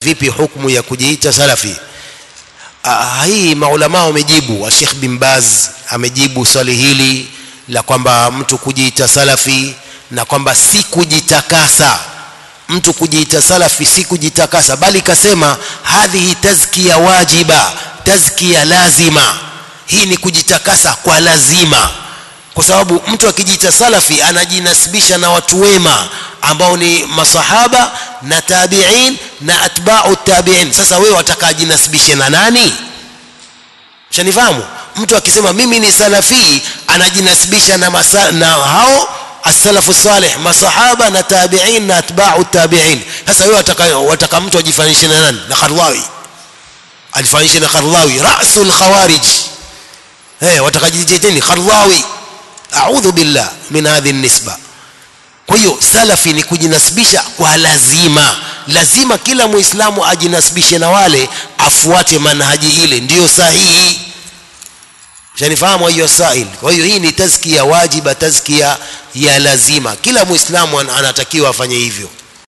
vipi hukumu ya kujiita salafi Ah, hii maulama wamejibu Sheikh bin Baz amejibu swali hili la kwamba mtu kujiita salafi na kwamba si kujitakasa mtu kujiita salafi si kujitakasa bali kasema hadhihi tazkia wajiba tazkia lazima hii ni kujitakasa kwa lazima kwa sababu mtu akijiita salafi anajinasibisha na watu wema ambao ni masahaba na tabiin na atba'u tabiin sasa wewe wataka ajinasibishe na nani shanifahamu mtu akisema mimi ni salafi anajinasibisha na, masa, na hao as-salafu salih masahaba na tabiin na atba'u tabiin sasa wewe wataka, wataka mtu ajifanishe na nani na Kharlawi alifanishe na Kharlawi rasul khawarij eh wataka jiteteni Kharlawi a'udhu billah min hadhihi nisba kwa hiyo salafi ni kujinasibisha kwa lazima lazima kila muislamu ajinasibishe na wale afuate manhaji ile ndiyo sahihi shanifahamu hiyo sail kwa hiyo hii ni tazkia wajiba tazkia ya lazima kila muislamu an- anatakiwa afanye hivyo